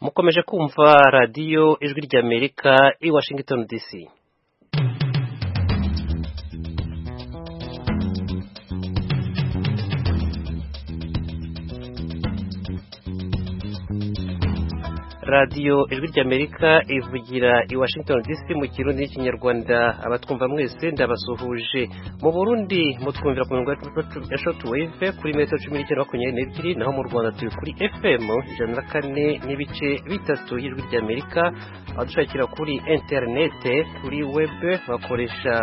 mukomeje kumva radiyo ijwi ry'amerika i washington dc radiyo ijwi ry'amerika ivugira i washington dc mu kirundi n'ikinyarwanda abatwumva mwese ndabasuhuje mu burundi mutwumvira ku mirongo ya shoti weve kuri metero cumi n'icyenda makumyabiri n'ebyiri naho mu rwanda turi kuri fm ijana na kane n'ibice bitatu y'ijwi ry'amerika abadushakira kuri interinete kuri webe bakoresha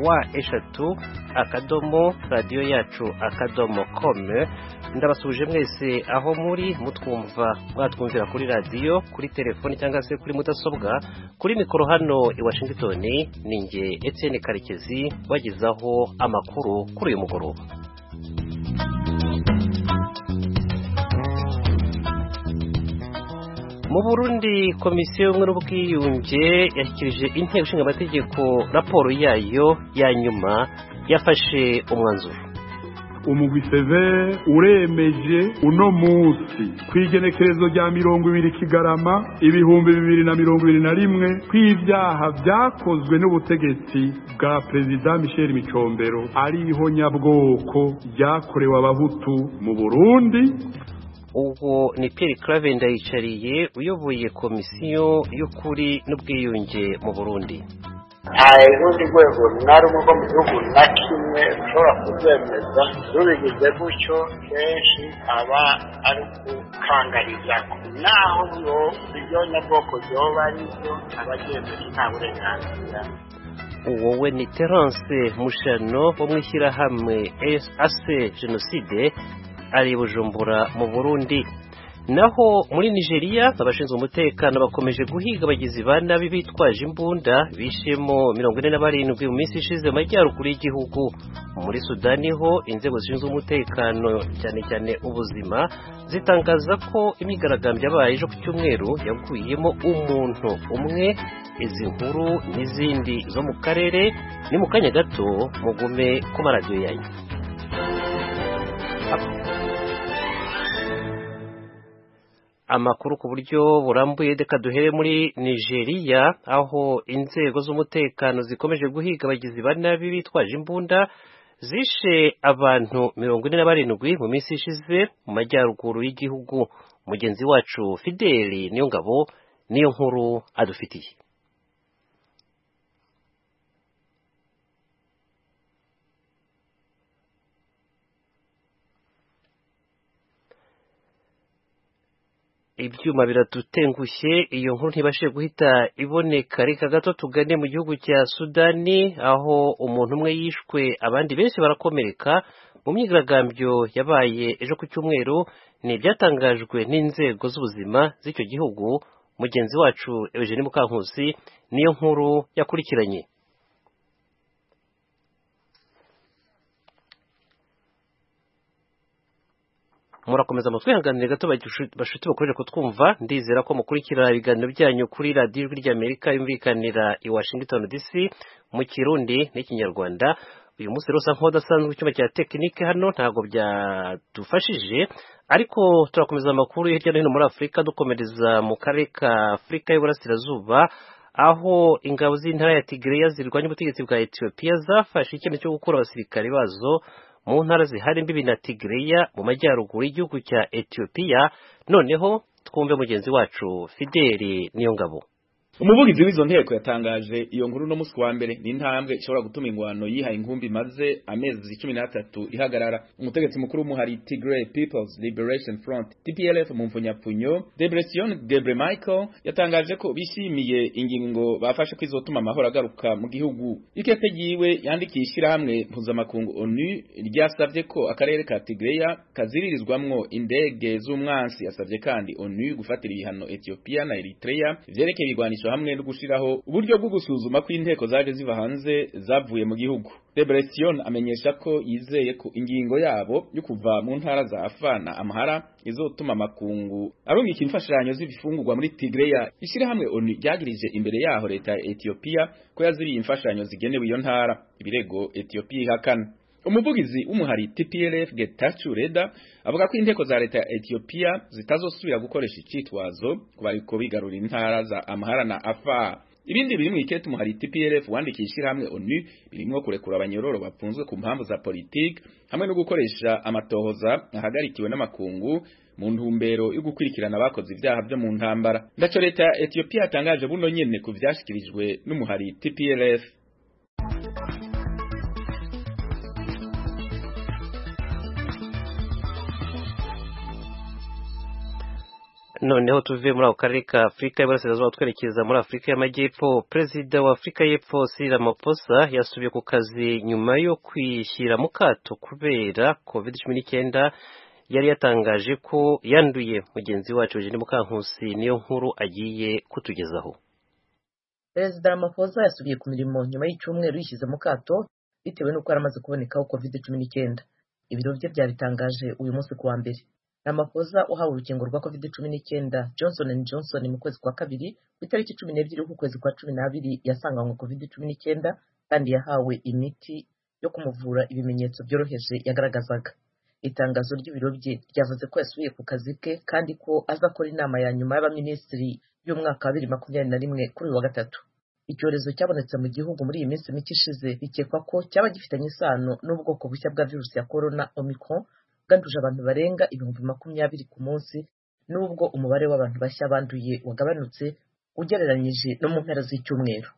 wa eshatu akadomo radiyo yacu akadomo kome ndabasuhuje mwese aho muri mutwumva mwatwumvira kuri radiyo kuri telefoni cyangwa se kuri mudasobwa kuri mikoro hano i washington ni nge Etienne karekezi bagezaho amakuru kuri uyu mugoroba mu burundi komisiyo y'ubumwe n'ubwiyunge yashyikirije inteko ishinga amategeko raporo yayo ya nyuma yafashe umwanzuro umugwi severe uremeje uno munsi ku igenekerezo rya mirongo ibiri kigarama ibihumbi bibiri na mirongo ibiri na rimwe ko ibyaha byakozwe n'ubutegetsi bwa perezida michel micombero ari ihonyabwoko ryakorewe abahutu mu burundi ubwo ni Pierre clave ndayicariye uyoboye komisiyo y'ukuri n'ubwiyunge mu burundi nta rundi rwego na rumwe rwo mu gihugu na kimwe rushobora kurwemeza rubigize gutyo kenshi aba ari ukukangariza naho byo ibyo nyabwoko byoba ari byo abagenzi nta burenganzira wowe ni terence mushano wo mu ishyirahamwe ase jenoside ari bujumbura mu burundi naho muri nigeria abashinzwe umutekano bakomeje guhiga abagizi ba nabi bitwaje imbunda bishemo mirongo ine na barindwi mu minsi ishize amajyaruguru y'igihugu muri sudani ho inzego zishinzwe umutekano cyane cyane ubuzima zitangaza ko imyigaragambyo yabaye ejo ku cyumweru yaguyemo umuntu umwe izi nkuru n'izindi zo mu karere ni mu kanya gato mugume ku maradiyo yanyu amakuru ku buryo burambuye reka duhere muri nigeria aho inzego z'umutekano zikomeje guhiga abagizi ba nabi bitwaje imbunda zishe abantu mirongo ine na barindwi mu minsi ishize mu majyaruguru y'igihugu mugenzi wacu fideli niyo ngabo niyo nkuru adufitiye ibyuma biradutengushye iyo nkuru ntibashe guhita iboneka reka gato tugane mu gihugu cya sudani aho umuntu umwe yishwe abandi benshi barakomereka mu myigaragambyo yabaye ejo ku cyumweru ni ibyatangajwe n'inzego z'ubuzima z'icyo gihugu mugenzi wacu eugene mukankusi niyo nkuru yakurikiranye murakomeza mutwihanganire gato bashuti bakomeje kutwumva ndizera ko mukurikira ibiganiro byanyu kuri radiyo ijwi ry'amerika yumvikanira i washington dc mu kirundi n'ikinyarwanda uyu munsi rusa nk'udasanzwe icyuma cya tekinike hano ntabwo byadufashije ariko turakomeza amakuru hirya no hino muri afurika dukomereza mu karere ka afurika y'uburasirazuba aho ingabo z'intara ya tigreya zirwanya ubutegetsi bwa etiyopiya zafashe icyemezo cyo gukura abasirikare bazo mu ntara zihari mbibi na tigreya mu majyaruguru y'igihugu cya etiyopiya noneho twumve mugenzi wacu fideli niyo ngabo umuvugizi w'izo nteko yatangaje iyo nkuru no munsi wa mbere n'intambwe ishobora gutuma ingwano yihaye ingumbi maze amezi cumi n'atatu ihagarara umutegetsi mukuru w'umuhari Tigray People's Liberation Front TPLF mu mvunyapunyo Debretsion Debre Michael yatangaje ko bishimiye ingingo bafashe ko izotuma amahoro agaruka mu gihugu ikete yiwe yandikiye ishyirahamwe mpuzamakungu ONU ryasabye ko akarere ka Tigray kaziririzwamwo indege z'umwansi yasabye kandi ONU gufatira ibihano Ethiopia na Eritrea vyerekeye ibigwanisho hamwe no gushiraho uburyo bwo gusuzuma ko inteko zaje ziva hanze zavuye mu gihugu Debresion amenyesha ko yizeye ko ingingo yabo yo kuva mu ntara za Afana amahara izotuma amakungu arungika imfashanyo z'ibifungurwa muri Tigreya ishirahamwe ONU ryagirije imbere yaho leta ya Ethiopia ko yaziriye imfashanyo zigenewe iyo ntara ibirego Ethiopia ihakana umuvugizi w'umuhari TPLF Getachew Reda avuga ko inteko za leta ya Ethiopia zitazosubira gukoresha icitwazo ku bariko bigarura intara za Amhara na Afar ibindi biri mu ikete umuhari TPLF wandikishira ishirahamwe ONU birimo kurekura abanyororo bafunzwe ku mpamvu za politiki hamwe no gukoresha amatohoza ahagarikiwe n'amakungu mu ntumbero yo gukurikirana abakoze ibyaha byo mu ntambara ndaco leta ya Ethiopia yatangaje buno nyene ku vyashikirijwe n'umuhari TPLF noneho tuve muri ako karere ka afurika y'iburasirazuba twerekeza muri afurika y'amajyepfo perezida wa afurika y'epfo sirira maposa yasubiye ku kazi nyuma yo kwishyira mu kato kubera covid cumi n'icyenda yari yatangaje ko yanduye mugenzi wacu jene mukankusi niyo nkuru agiye kutugezaho perezida maposa yasubiye ku mirimo nyuma y'icyumweru yishyize mu kato bitewe n'uko yari amaze kubonekaho covid cumi n'icyenda ibiro bye byabitangaje uyu munsi ku wa mbere Ramaphosa uhawe urukingo rwa covid cumi n'icyenda johnson johnson mu kwezi kwa kabiri ku itariki cumi n'ebyiri k'ukwezi kwa cumi n'abiri yasanganywe covid cumi n'icyenda kandi yahawe imiti yo kumuvura ibimenyetso byoroheje yagaragazaga itangazo ry'ibiro bye ryavuze ko yasubiye ku kazi ke kandi ko azakora inama ya nyuma y'abaminisitiri y'umwaka wa bibiri makumyabiri na rimwe kuri uyu wa gatatu icyorezo cyabonetse mu gihugu muri iyi minsi mike ishize bikekwa ko cyaba gifitanye isano n'ubwoko bushya bwa virusi ya corona omicron bwanduje abantu barenga ibihumbi makumyabiri ku munsi nubwo umubare w'abantu bashya banduye wagabanutse ugereranyije no mu mpera z'icyumweru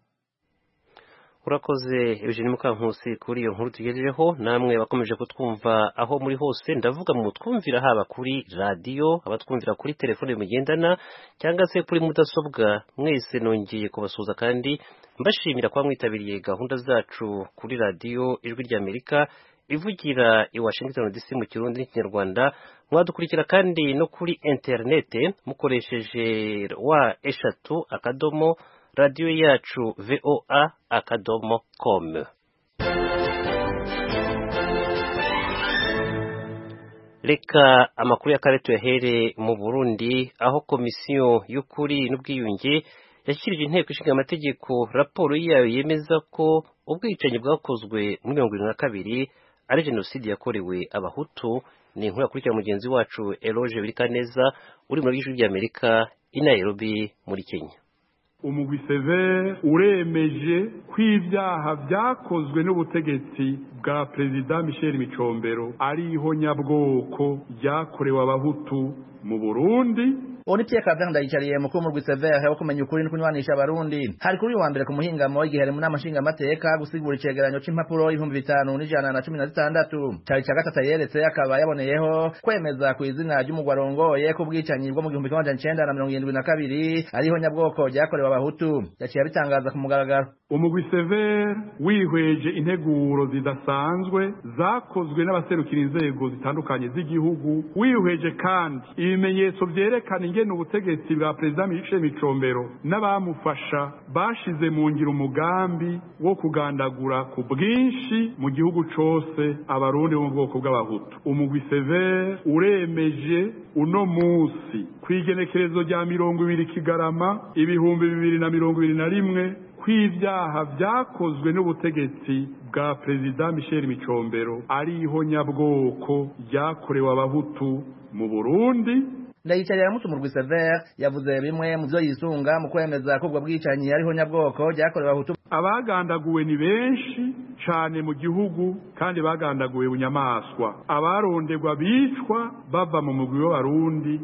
urakoze eugene mukankusi kuri iyo nkuru tugejejeho namwe bakomeje kutwumva aho muri hose ndavuga mu twumvira haba kuri radiyo abatwumvira kuri telefone mugendana cyangwa se kuri mudasobwa mwese nongeye kubasuhuza kandi mbashimira kuba mwitabiriye gahunda zacu kuri radiyo ijwi ry'amerika ivugira i Washington DC mu kirundi n'ikinyarwanda mwadukurikira kandi no kuri interinete mukoresheje wa eshatu akadomo radiyo yacu voa akadomo komu reka amakuru y'akarere tuyahere mu burundi aho komisiyo y'ukuri n'ubwiyunge yashyirije inteko ishinga amategeko raporo yayo yemeza ko ubwicanyi bwakozwe muri mirongo irindwi na kabiri ari jenoside yakorewe abahutu ni inkuru yakurikira mugenzi wacu eroge birikaneza uri muri ijwi ry'amerika i nairobi muri kenya umugwi severe uremeje ko ibyaha byakozwe n'ubutegetsi bwa perezida michel micombero ari ihonyabwoko ryakorewe abahutu mu burundi uri Pierre Claver ndayicariye mukuru mu rwisevere wo kumenya ukuri no kunywanisha abarundi hari kuri wa mbere ku muhingamo w'igihe mu nama nshinga amateka gusigura icegeranyo c'impapuro ibihumbi bitanu n'ijana na cumi na zitandatu cari ca gatatu yeretse akaba yaboneyeho kwemeza ku izina ry'umugwa arongoye ko ubwicanyi bwo mu gihumbi kimwe amajana icenda na mirongo irindwi na kabiri ariho nyabwoko ryakorewe abahutu yaciye abitangaza ku mugaragaro umugwi severe wihweje integuro zidasanzwe zakozwe n'abaserukira inzego zitandukanye z'igihugu wihweje kandi ibimenyetso vyerekana ingene ubutegetsi bwa perezida Michel Micombero n'abamufasha bashize mu ngiro umugambi wo kugandagura ku bwinshi mu gihugu cose abarundi bo mu bwoko bw'abahutu umugwi severe uremeje uno musi kw'igenekerezo rya mirongo ibiri kigarama ibihumbi bibiri na mirongo ibiri na rimwe kw'ibyaha byakozwe n'ubutegetsi bwa perezida Michel Micombero ari ihonyabwoko ryakorewe abahutu mu Burundi ndayicarira mutumurwa isevere yavuze bimwe mu byo yisunga mu kwemeza ko ubwo bwicanyi ariho nyabwoko byakorewe abahutu abagandaguwe ni benshi cyane mu gihugu kandi bagandaguwe bunyamaswa abarondegwa bicwa bava mu mugwi w'abarundi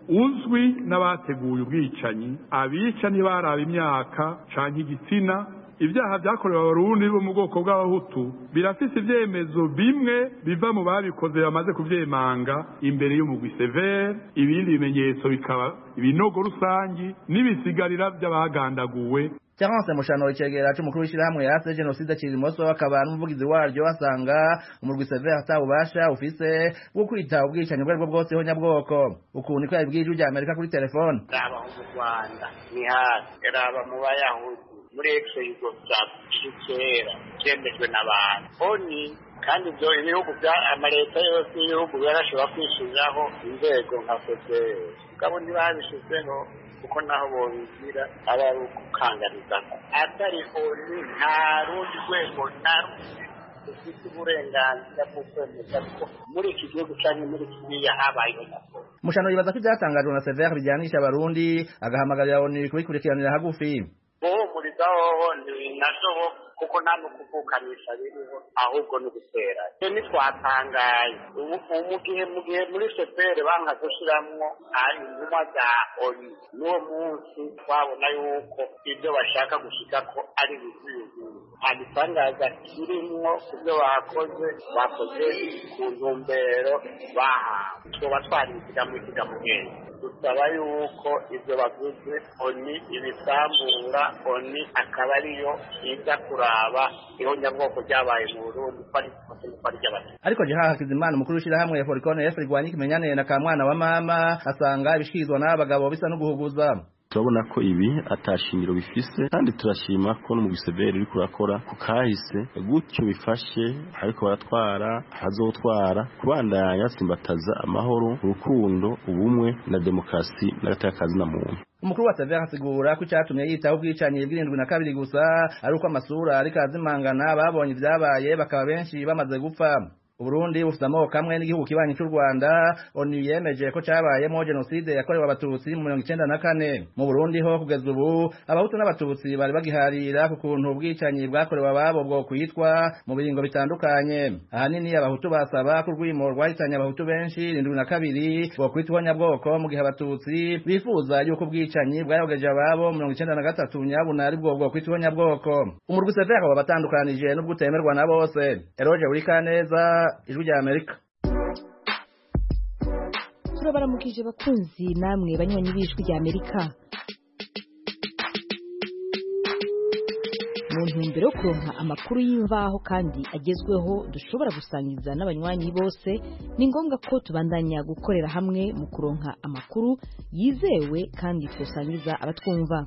uzwi n'abateguye ubwicanyi abica ntibaraba imyaka cyangwa igitsina ibyaha byakorewe abarundi bo mu bwoko bw'abahutu birafise ibyemezo bimwe biva mu babikoze bamaze kubyemanga imbere y'umugwi severe ibindi bimenyetso bikaba ibinogo rusangi n'ibisigarira by'abagandaguwe Terence Mushano icegera cy'umukuru w'ishyirahamwe yase jenoside kiri imoso akaba n'umuvugizi waryo asanga umurwi Sever atabubasha ufise bwo kwita ubwicanyi ubwo aribwo bwose ho nyabwoko ukuntu ko yabwiye ijwi rya Amerika kuri telefone raba mu rwanda ni hasi raba mu bayahudi muri exe yugoslavia kera cyemejwe n'abantu oni kandi ibyo ibihugu bya amaleta yose y'ibihugu yarashobora kwishyiriraho inzego nka fpr mugabo ntibabishyizeho kuko naho bongira aba ari ukukangariza atari oni nta rundi rwego na rumwe rufite uburenganzira bwo kwemeza ko muri iki gihugu cyangwa muri kiriya habayeho nako Mushano yibaza ko ibyatangajwe na Sever bijyanisha abarundi agahamagarira oni kubikurikiranira hagufi guhumuriza hoho ntinashobo kuko nta no kuvukanisha biriho ahubwo ni ugutera ntitwatangaye mu gihe mu gihe muri fpr banga gushyiramo intumwa za oni n'uwo munsi twabona yuko ibyo bashaka gushika ko ari ibizuyuzuye nta gitangaza kirimo ku byo bakoze bakoze ku ntumbero bahawe tuba twarinzira mu kigamugenge dusaba yuko ibyo baguze oni ibisambura oni akaba ariyo iza kuraba ihonyabwoko ryabaye mu burundi ko ari ikosa ry'abatutsi ariko jeha hakizimana umukuru w'ishyirahamwe ya forikone yesi rigwanya ikimenyane na kamwana wa mama asanga ibishyikirizwa n'aba bagabo bisa no guhuguza turabona ko ibi atashingiro bifise kandi turashima ko n'umugiseberi uri kurakora ku kahise gutyo bifashe ariko baratwara hazotwara kubandanya simbataza amahoro urukundo ubumwe na demokarasi n'agatakazi na muntu umukuru wa Sever asigura ko icyatumye yitaho ubwicanyi bw'irindwi na kabiri gusa ari uko amasura ariko azimangana babonye ibyabaye bakaba benshi bamaze gupfa Burundi bufite amoko kamwe n'igihugu kibanyi cy'u Rwanda ONU yemeje ko cyabayemo jenoside yakorewe abatutsi mu mirongo icyenda na kane mu Burundi ho kugeza ubu abahutu n'abatutsi bari bagiharira ku kuntu ubwicanyi bwakorewe ababo bwo kwitwa mu biringo bitandukanye ahanini abahutu basaba ko urwimo rwahitanye abahutu benshi irindwi na kabiri bwo kwitwa nyabwoko mu gihe abatutsi bifuza yuko ubwicanyi bwayogeje ababo mirongo icyenda na gatatu nyabuna ari bwo bwo kwitwa nyabwoko umurwi Sever akaba abatandukanije n'ubwo utemerwa na bose Eroge Burikaneza ijwi rya amerika turabaramukije bakunzi namwe banywanyi b'ijwi rya amerika mu ntumbero yo kuronka amakuru y'imbaho kandi agezweho dushobora gusangiza n'abanywanyi bose ni ngombwa ko tubandanya gukorera hamwe mu kuronka amakuru yizewe kandi tusangiza abatwumva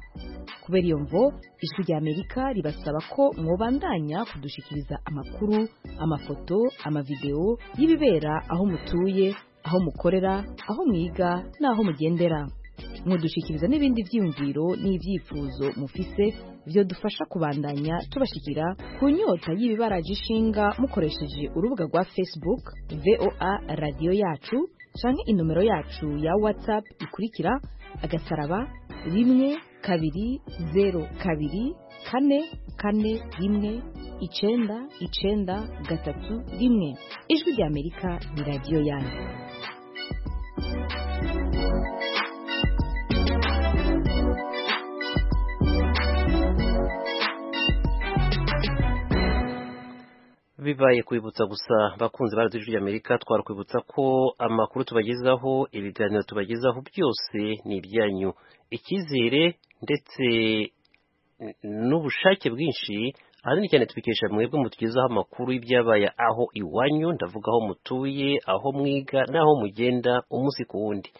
kubera iyo mvo ijwi rya amerika ribasaba ko mwobandanya kudushikiriza amakuru amafoto amavideo y'ibibera aho mutuye aho mukorera aho mwiga n'aho mugendera mudushikiriza n'ibindi byiyumviro n'ibyifuzo mufise byo dufasha kubandanya tubashikira ku nyota y'ibibaraje ishinga mukoresheje urubuga rwa facebook voa radiyo yacu canke inomero yacu ya whatsapp ikurikira agasaraba rimwe kabiri zeru kabiri kane kane rimwe icenda icenda gatatu rimwe ijwi rya amerika ni radiyo yanyu bibaye kwibutsa gusa bakunze ba radiyo y'amerika twara kwibutsa ko amakuru tubagezaho ibiganiro tubagezaho byose ni ibyanyu icyizere ndetse n'ubushake bwinshi ahanini cyane tubikesha mwebwe mutugezaho amakuru y'ibyabaye aho iwanyu ndavuga aho mutuye aho mwiga n'aho mugenda umunsi ku wundi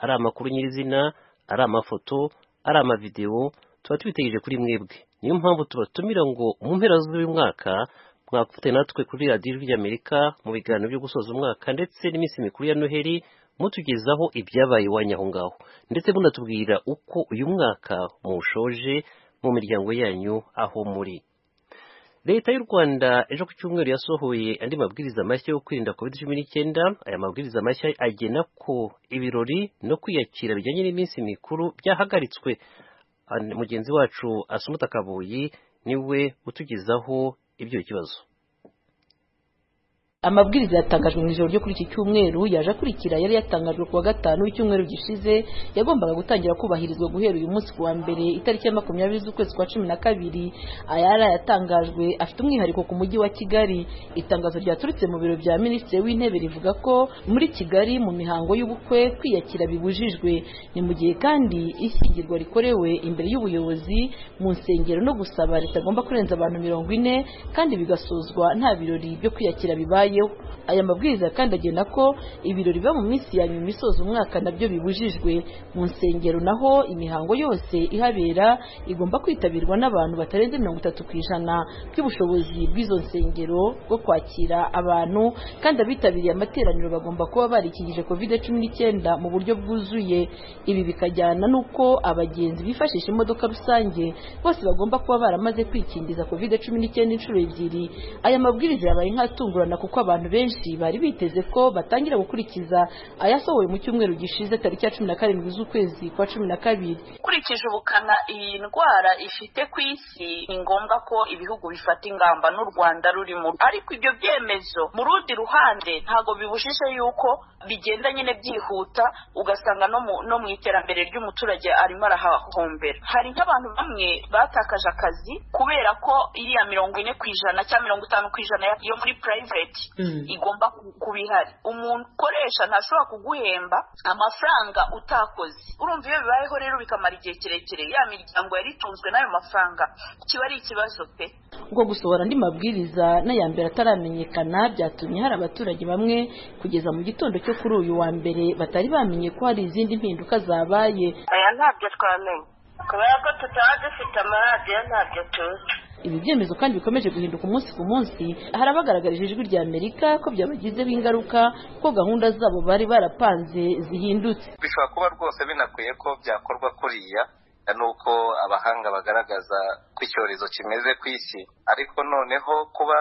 ari amakuru nyirizina ari amafoto ari amavidewo tuba tubitegereje kuri mwebwe niyo mpamvu tubatumira ngo mu mpera z'uyu mwaka mwakuvuye natwe kuri radiyo y'amerika mu biganiro byo gusoza umwaka ndetse n'iminsi mikuru ya noheli mutugezaho ibyabaye iwanyu aho ngaho ndetse munatubwira uko uyu mwaka muwushoje mu miryango yanyu aho muri leta y'u rwanda ejo ku cyumweru yasohoye andi mabwiriza mashya yo kwirinda covid cumi n'icyenda aya mabwiriza mashya agena ko ibirori no kwiyakira bijyanye n'iminsi mikuru byahagaritswe mugenzi wacu asumuta kabuyi niwe utugezaho ibyo kibazo amabwiriza yatangajwe mu ijoro ryo kuri iki cyumweru yaje akurikira yari yatangajwe ku wa gatanu w'icyumweru gishize yagombaga gutangira kubahirizwa guhera uyu munsi ku wa mbere itariki ya makumyabiri z'ukwezi kwa cumi na kabiri ayara yatangajwe afite umwihariko ku mujyi wa kigali itangazo ryaturutse mu biro bya minisitiri w'intebe rivuga ko muri kigali mu mihango y'ubukwe kwiyakira bibujijwe ni mu gihe kandi ishyingirwa rikorewe imbere y'ubuyobozi mu nsengero no gusaba ritagomba kurenza abantu mirongo ine kandi bigasozwa nta birori byo kwiyakira bibaye aya mabwiriza kandi agena ko ibirori biba mu minsi ya nyuma isoza umwaka nabyo bibujijwe mu nsengero naho imihango yose ihabera igomba kwitabirwa n'abantu batarenze mirongo itatu ku ijana bw'ubushobozi bw'izo nsengero bwo kwakira abantu kandi abitabiriye amateraniro bagomba kuba barikingije covid cumi n'icyenda mu buryo bwuzuye ibi bikajyana n'uko abagenzi bifashisha imodoka rusange bose bagomba kuba baramaze kwikingiza covid cumi n'icyenda inshuro ebyiri aya mabwiriza yabaye nk'atungurana kuko abantu benshi bari biteze ko batangira gukurikiza ayasohowe mu cyumweru gishize tariki ya cumi na karindwi z'ukwezi kwa cumi na kabiri ukurikije ubukana iyi ndwara ifite ku isi ni ngombwa ko ibihugu bifata ingamba n'u rwanda rurimo ariko ibyo byemezo mu rundi ruhande ntabwo bibujije yuko bigenda nyine byihuta ugasanga no mu iterambere ry'umuturage arimo arahahombera hari nk'abantu bamwe batakaje akazi kubera ko iriya mirongo ine ku ijana cyangwa mirongo itanu ku ijana yo muri purayiveti igomba kuba ihari umuntu ukoresha ntashobora kuguhemba amafaranga utakoze urumva iyo bibayeho rero bikamara igihe kirekire ya miryango yari itunzwe n'ayo mafaranga kiba ari ikibazo pe ubwo gusohora andi mabwiriza n'aya mbere ataramenyekana byatumye hari abaturage bamwe kugeza mu gitondo cyo kuri uyu wa mbere batari bamenye ko hari izindi mpinduka zabaye aya ntabyo twamenya kubera ko tutaba dufite amaradiyo ntabyo tuzi ibi byemezo kandi bikomeje guhinduka umunsi ku munsi hari abagaragarije ijwi rya amerika ko byabagizeho ingaruka ko gahunda zabo bari barapanze zihindutse bishobora kuba rwose binakwiye ko byakorwa kuriya nuko abahanga bagaragaza ko icyorezo kimeze ku isi ariko noneho kuba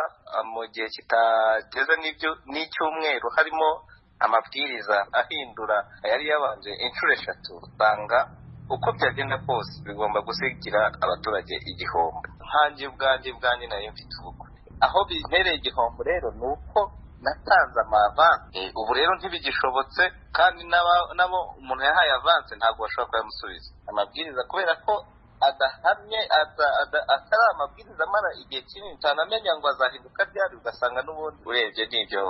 mu gihe kitageze n'icyumweru harimo amabwiriza ahindura yari yabanje inshuro eshatu usanga uko byagenda kose bigomba gusigira abaturage igihombo nkanjye ubwanjye bwanjye nayo mfite ubukwe aho bintera igihombo rero ni uko natanze amavanse ubu rero ntibigishobotse kandi nabo umuntu yahaye avanse ntabwo bashobora kuyamusubiza amabwiriza kubera ko adahamye atari amabwiriza amara igihe kinini utanamenya ngo azahinduka ryari ugasanga n'ubundi urebye n'ibyo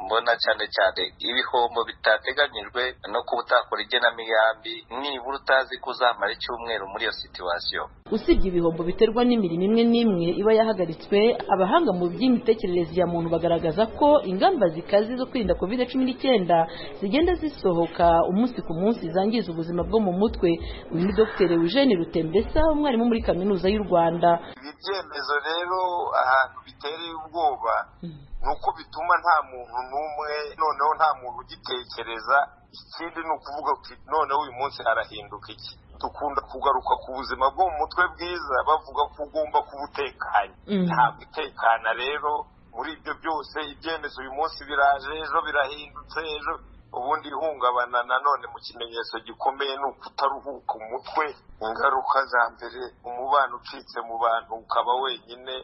mbona cyane cyane ibihombo bitateganyijwe no kuba utakora igenamigambi nibura utazi ko uzamara icyumweru muri iyo situwasiyo usibye ibihombo biterwa n'imirimo imwe n'imwe iba yahagaritswe abahanga mu by'imitekerereze ya muntu bagaragaza ko ingamba zikaze zo kwirinda kovide cumi n'icyenda zigenda zisohoka umunsi ku munsi zangiza ubuzima bwo mu mutwe uyu ni dogiteri eugene rutembesa umwarimu muri kaminuza y'u rwanda ibi byemezo rero ahantu bitereye ubwoba ni uko bituma nta muntu n'umwe noneho nta muntu ugitekereza ikindi ni ukuvuga ko noneho uyu munsi harahinduka iki dukunda kugaruka ku buzima bwo mu mutwe bwiza bavuga ko ugomba kuba utekanye ntabwo utekana rero muri ibyo byose ibyemezo uyu munsi biraje ejo birahindutse ejo ubundi ihungabana nanone mu kimenyetso gikomeye ni ukutaruhuka umutwe ingaruka za mbere umubano ucitse mu bantu ukaba wenyine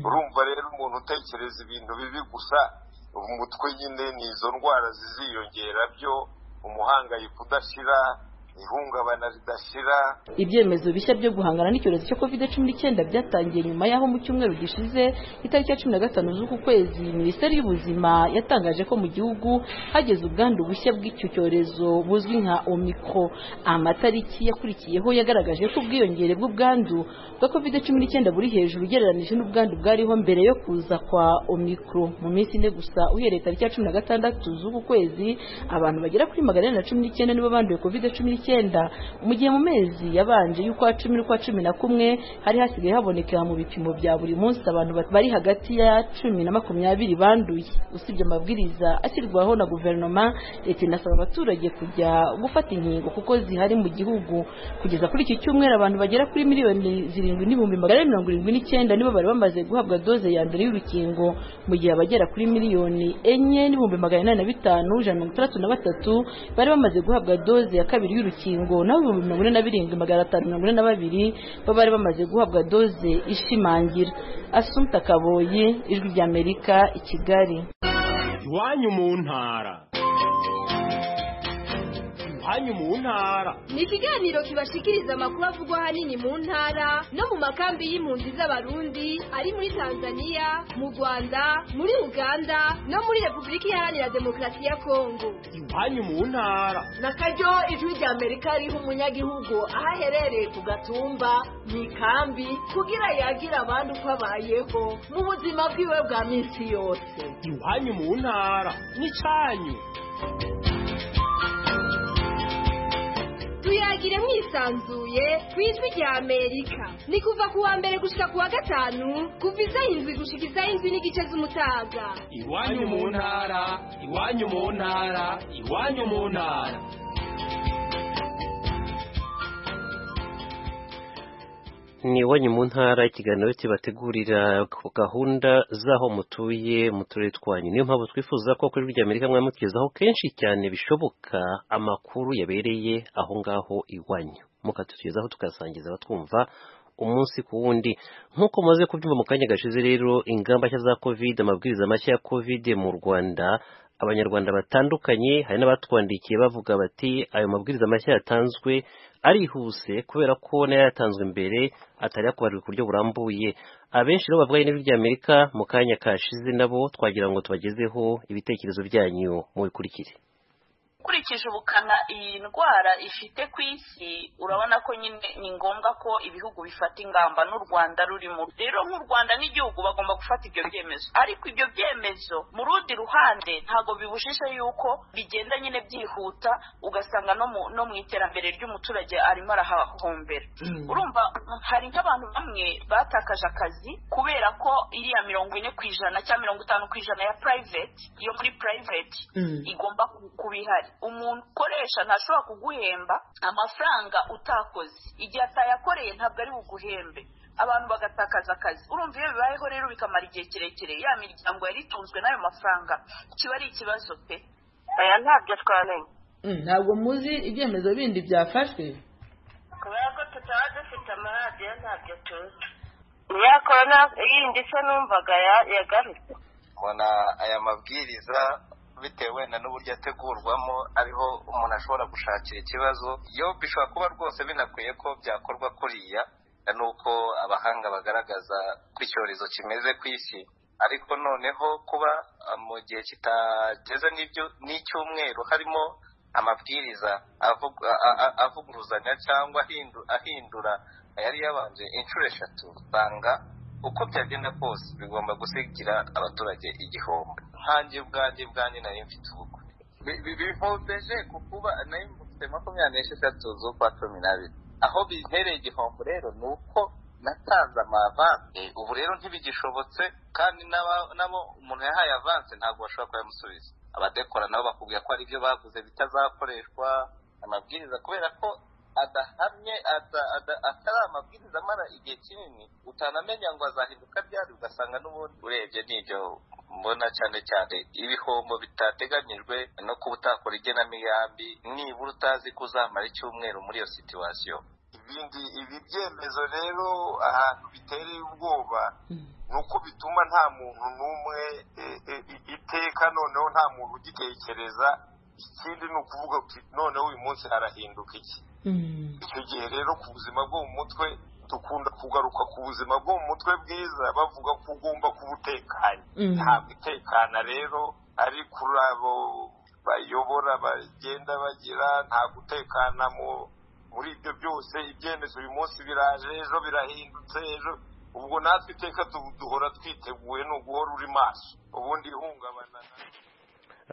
urumva rero umuntu utekereza ibintu bibi gusa umutwe nyine ni izo ndwara ziziyongera byo umuhangayiko udashira ihungabana ridashira ibyemezo bishya byo guhangana n'icyorezo cya covid cumi n'icyenda byatangiye nyuma y'aho mu cyumweru gishize itariki ya cumi na gatanu z'uku kwezi minisiteri y'ubuzima yatangaje ko mu gihugu hageze ubwandu bushya bw'icyo cyorezo buzwi nka omikro amatariki yakurikiyeho yagaragaje ko ubwiyongere bw'ubwandu bwa covid cumi n'icyenda buri hejuru ugereranyije n'ubwandu bwariho mbere yo kuza kwa omikro mu minsi ine gusa uhereye tariki ya cumi na gatandatu z'uku kwezi abantu bagera kuri magana ane na cumi n'icyenda nibo banduye covid cumi n'icyenda mu gihe mu mezi yabanje y'ukwa cumi n'ukwa cumi na kumwe hari hasigaye habonekera mu bipimo bya buri munsi abantu bari hagati ya cumi na makumyabiri banduye usibye amabwiriza ashyirwaho na guverinoma leta inasaba abaturage kujya gufata inkingo kuko zihari mu gihugu kugeza kuri iki cyumweru abantu bagera kuri miliyoni zirindwi n'ibihumbi magana ane mirongo irindwi n'icyenda nibo bari bamaze guhabwa doze ya mbere y'urukingo mu gihe abagera kuri miliyoni enye n'ibihumbi magana inani na bitanu ijana na mirongo itandatu na batatu bari bamaze guhabwa doze ya kabiri y'urukingo urukingo naho ibihumbi mirongo ine na birindwi magana atanu mirongo ine na babiri bo bari bamaze guhabwa doze ishimangira asumta kaboye ijwi ry'amerika i kigali iwanyu mu ntara iwanyu mu ntara ni ikiganiro kibashikiriza amakuru avugwa ahanini mu ntara no mu makambi y'impunzi z'abarundi ari muri tanzania mu rwanda muri uganda no muri repubulika iharanira demokarasi ya kongo iwanyu mu ntara na karyo ijwi rya amerika riha umunyagihugu aho aherereye ku gatumba mu ikambi kugira yagire abandi uko abayeho mu buzima bwiwe bwa minsi yose iwanyu mu ntara n'icanyu tuyagire mwisanzuye ku ijwi rya amerika ni kuva ku wa mbere gushika ku wa gatanu kuva izaho indwi gushika izaho indwi n'igice z'umutaga iwanyu mu ntara iwanyu mu ntara iwanyu mu ntara ni iwanyu mu ntara ikiganiro kibategurira gahunda z'aho mutuye mu turere twanyu niyo mpamvu twifuza ko kuri rya amerika mwamugezaho kenshi cyane bishoboka amakuru yabereye aho ngaho iwanyu mukatugezaho tukasangiza abatwumva umunsi ku wundi nk'uko mumaze kubyumva mu kanya gashize rero ingamba nshya za covid amabwiriza mashya ya covid mu rwanda abanyarwanda batandukanye hari n'abatwandikiye bavuga bati ayo mabwiriza mashya yatanzwe arihuse kubera ko n'ayatanzwe mbere atari yakubarirwa ku buryo burambuye abenshi rero bavuga n'ijwi ry'amerika mu kanya kashize nabo twagira ngo tubagezeho ibitekerezo byanyu mubikurikire ukurikije ubukana iyi ndwara ifite ku isi urabona ko nyine ni ngombwa ko ibihugu bifata ingamba n'u rwanda rurimo rero nk'u rwanda n'igihugu bagomba gufata ibyo byemezo ariko ibyo byemezo mu rundi ruhande ntabwo bibujije yuko bigenda nyine byihuta ugasanga no mu iterambere ry'umuturage arimo arahahombera urumva hari nk'abantu bamwe batakaje akazi kubera ko iriya mirongo ine ku ijana cyangwa mirongo itanu ku ijana ya purayiveti iyo muri purayiveti igomba kuba ihari umuntu ukoresha ntashobora kuguhemba amafaranga utakoze igihe atayakoreye ntabwo ari buguhembe abantu bagatakaza akazi urumva iyo bibayeho rero bikamara igihe kirekire ya miryango yari itunzwe n'ayo mafaranga kiba ari ikibazo pe aya ntabyo twamenya ntabwo muzi ibyemezo bindi byafashwe kubera ko tutaba dufite amaradiyo ntabyo tuzi niyo korona yindi se numvaga yagarutse mbona aya mabwiriza bitewe na n'uburyo ategurwamo ariho umuntu ashobora gushakira ikibazo iyo bishobora kuba rwose binakwiye ko byakorwa kuriya nuko abahanga bagaragaza ko icyorezo kimeze ku isi ariko noneho kuba mu gihe kitageze n'icyumweru harimo amabwiriza avuguruzanya cyangwa ahindura ayari yabanje inshuro eshatu usanga uko byagenda kose bigomba gusigira abaturage igihombo nkange ubwanjye bwanjye nari mfite ubukwe bihombeje ku kuba nari mfite makumyabiri n'esheshatu z'ukwa cumi n'abiri aho bintereye igihombo rero ni uko natanze amavanse ubu rero ntibigishobotse kandi nabo umuntu yahaye avanse ntabwo bashobora kuyamusubiza abadekora nabo bakubwira ko hari ibyo baguze bitazakoreshwa amabwiriza kubera ko adahamye atari amabwiriza amara igihe kinini utanamenya ngo azahinduka ryari ugasanga n'ubundi urebye n'ibyo mbona cyane cyane ibihombo bitateganyijwe no kuba utakora igenamigambi nibura utazi ko uzamara icyumweru muri iyo situwasiyo ibindi ibi byemezo rero ahantu bitereye ubwoba ni uko bituma nta muntu n'umwe iteka noneho nta muntu ugitekereza ikindi ni ukuvuga noneho uyu munsi harahinduka iki icyo gihe rero ku buzima bwo mu mutwe dukunda kugaruka ku buzima bwo mu mutwe bwiza bavuga ko ugomba kuba utekanye ntabwo itekana rero ari kuri abo bayobora bagenda bagira nta gutekana muri ibyo byose ibyemezo uyu munsi biraje ejo birahindutse ejo ubwo natwe iteka duhora twiteguye ni uguhora uri maso ubundi ihungabana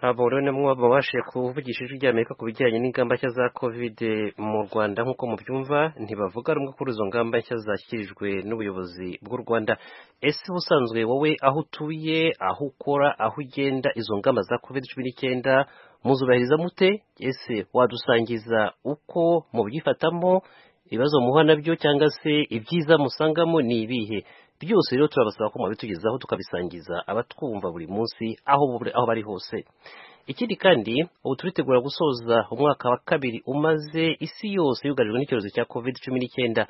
abo rero ni bamwe babashije kuvugisha ijwi ry'amerika ku bijyanye n'ingamba nshya za covid mu rwanda nk'uko mubyumva ntibavuga rumwe kuri izo ngamba nshya zashyikirijwe n'ubuyobozi bw'u rwanda ese ubusanzwe wowe aho utuye aho ukora aho ugenda izo ngamba za covid cumi n'icyenda muzubahiriza mute ese wadusangiza uko mubyifatamo ibibazo muha nabyo cyangwa se ibyiza musangamo ni ibihe byose rero turabasaba ko mubitugezaho tukabisangiza abatwumva buri munsi aho aho bari hose ikindi kandi ubu turitegura gusoza umwaka wa kabiri umaze isi yose yugarijwe n'icyorezo cya covid cumi n'icyenda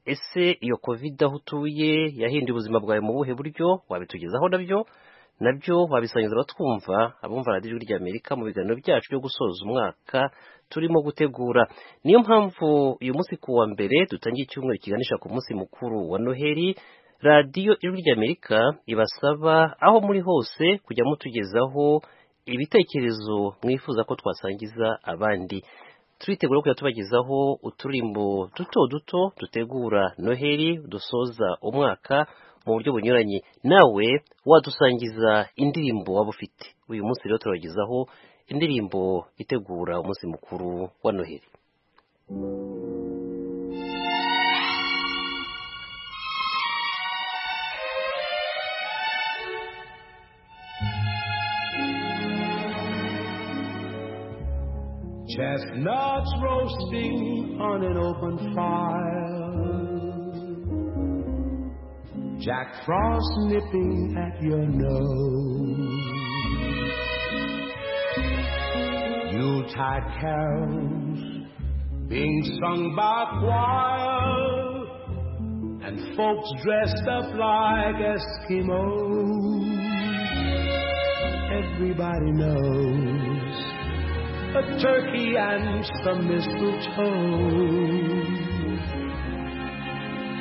ese iyo covid aho utuye yahinduye ubuzima bwawe mu buhe buryo wabitugezaho nabyo nabyo wabisangiza abatwumva abumva radiyo ijwi ry'amerika mu biganiro byacu byo gusoza umwaka turimo gutegura niyo mpamvu uyu munsi ku wa mbere dutangiye icyumweru kiganisha ku munsi mukuru wa noheli radiyo ijwi ry'amerika ibasaba aho muri hose kujya mutugezaho ibitekerezo mwifuza ko twasangiza abandi turitegura kujya tubagezaho uturimbo duto duto dutegura noheli dusoza umwaka mu buryo bunyuranye nawe wadusangiza indirimbo waba ufite uyu munsi rero turabagezaho indirimbo itegura umunsi mukuru wa noheli Chestnuts roasting on an open fire. Jack Frost nipping at your nose. Yuletide carols being sung by choir. And folks dressed up like Eskimos. Everybody knows a turkey and some mistletoe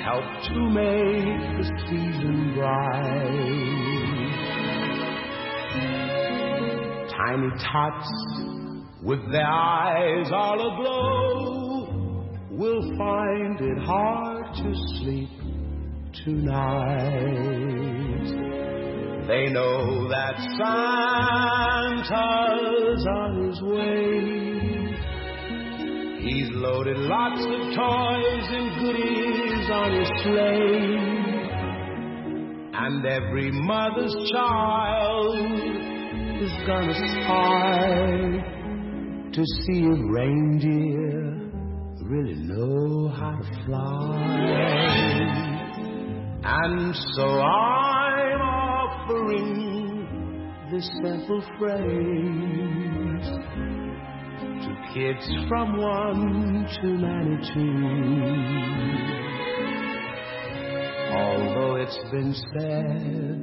help to make the season bright. Tiny tots with their eyes all aglow will find it hard to sleep tonight. They know that Santa's on his way. He's loaded lots of toys and goodies on his sleigh. And every mother's child is gonna spy to see if reindeer really know how to fly. And so I'm offering this simple phrase to kids from one to ninety-two. Although it's been said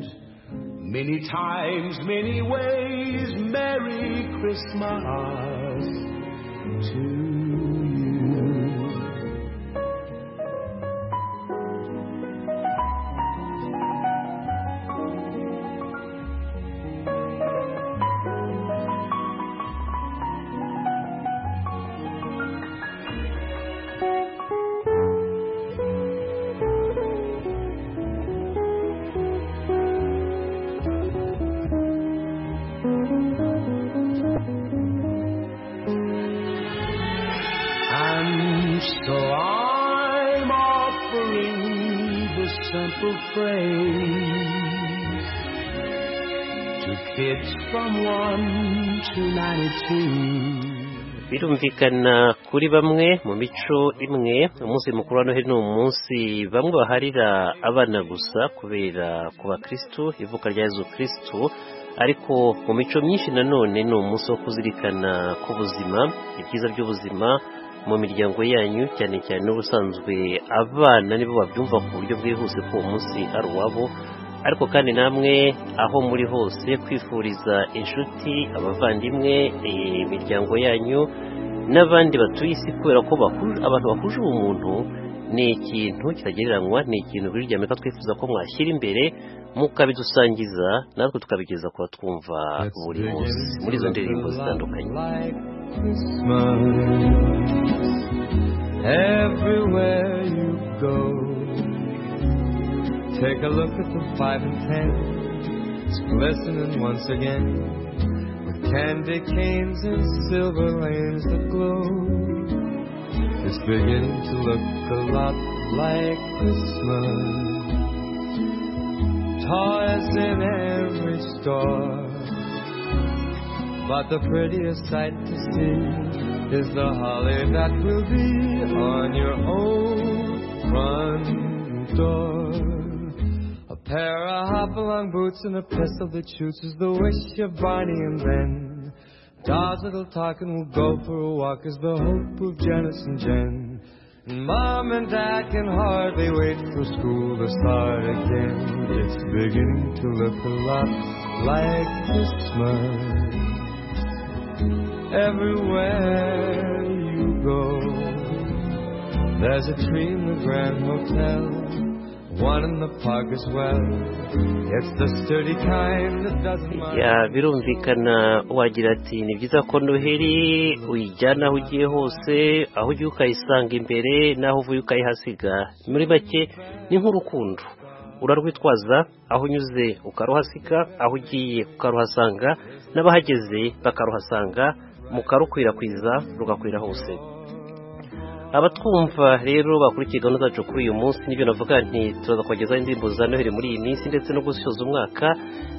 many times, many ways, Merry Christmas to you. birumvikana kuri bamwe mu mico imwe umunsi mukuru wa noheli ni umunsi bamwe baharira abana gusa kubera ku bakirisitu ivuka rya yezu kirisitu ariko mu mico myinshi nanone ni umunsi wo kuzirikana ku buzima ibyiza by'ubuzima mu miryango yanyu cyane cyane n'ubusanzwe abana nibo babyumva ku buryo bwihuse ko uwo munsi ari uwabo ariko kandi namwe aho muri hose kwifuriza inshuti abavandimwe imiryango yanyu n'abandi batuye isi kubera ko abantu bahuje ubumuntu ni ikintu kitagereranywa ni ikintu biri ko twifuza ko mwashyira imbere mukabidusangiza natwe tukabigeza ku batwumva buri munsi muri izo ndirimbo zitandukanye everywhere you go Take a look at the five and ten. It's glistening once again with candy canes and silver lanes that glow. It's beginning to look a lot like Christmas. Toys in every store. But the prettiest sight to see is the holly that will be on your own front door pair of hopalong boots and a pistol that shoots is the wish of Barney and Ben. Dolls that'll talk and will go for a walk is the hope of Janice and Jen. And Mom and Dad can hardly wait for school to start again. It's beginning to look a lot like Christmas everywhere you go. There's a tree in the Grand Hotel, one in the park as well. It's the sturdy kind that doesn't mind. ya birumvikana wagira ati ni byiza ko noheli uyijyana aho ugiye hose aho ugiye ukayisanga imbere n'aho uvuye ukayihasiga muri make ni nk'urukundo urarwitwaza aho unyuze ukaruhasiga aho ugiye ukaruhasanga n'abahageze bakaruhasanga mukarukwirakwiza rugakwira hose abatwumva rero bakurikiye gahunda zacu kuri uyu munsi n'ibyo navuga nti turaza kubagezaho indirimbo za noheli muri iyi minsi ndetse no gusoza umwaka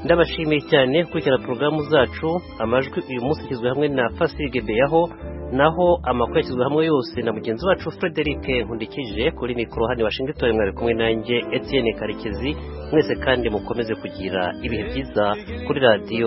ndabashimiye cyane gukurikirana porogaramu zacu amajwi uyu munsi yashyizwe hamwe na fasirige beyaho naho amakuru yashyizwe hamwe yose na mugenzi wacu frederic nkundikije kuri mikoro hano i washington mwari kumwe nanjye etienne karekezi mwese kandi mukomeze kugira ibihe byiza kuri radiyo